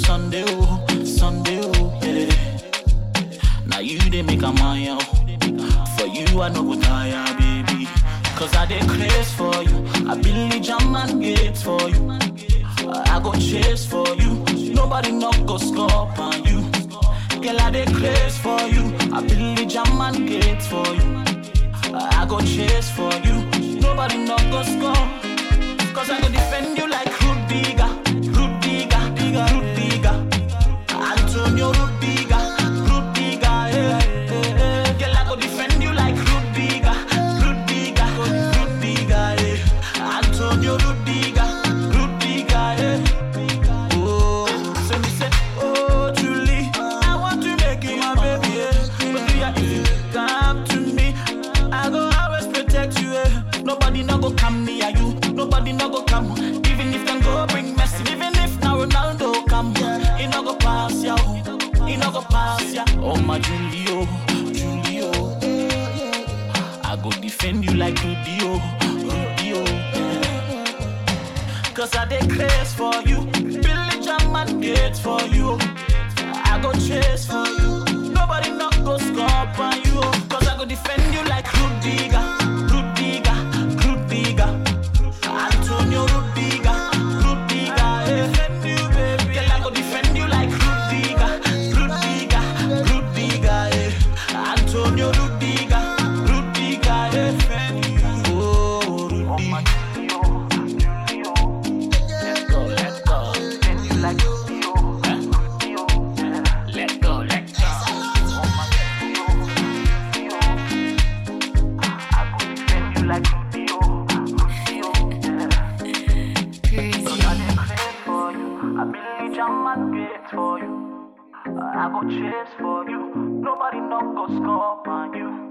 Sunday, oh, Sunday, oh, yeah. Now you they make a mile. For you, I no go tire, baby. Cause I dey craze for you. I believe jam and gates for you. I go chase for you. Nobody knock go score on you. Girl, I dey craze for you. I believe jam and gates for you. I go chase for you. Nobody knock go score. Cause I go defend you like Rudiga. Rudiga, Diga, Rudiga. Antonio Rudiga. Rudiga, eh, eh, eh. Girl, I go defend you like Rudiga. Rudiga, Rudiga, eh. Antonio Rudiga. Rudiga, eh. Oh, so me say, oh, Julie, I want to make you my baby, eh. But do ya, if you come to me, I go always protect you, eh. Nobody no go come near you, nobody no go come. Even if them go bring Messi, even if now Ronaldo come, he no go pass ya, oh. he no go pass ya. Oh my Julio, Julio, I go defend you like Rudio, Rudio. Cause I dey craze for you. Billy Jam and gates for you. I go chase for you. Nobody not go score on you. Cause I go defend you like Rudiga. Rudiga. Rudiga. Antonio Rudiga. Rudiga. eh. Defend you, baby. Girl, I go defend you like Rudiga. Rudiga. Rudiga. eh. Antonio Rudiga. Rudiga. eh. Defend you. Oh, Rudiga. Let go, let go. Defend you like Rudio. Let go, let go. I go defend you like Rudio. Crazy. for you. I believe jam and gates for you. I go chase for you. Nobody no go score on you.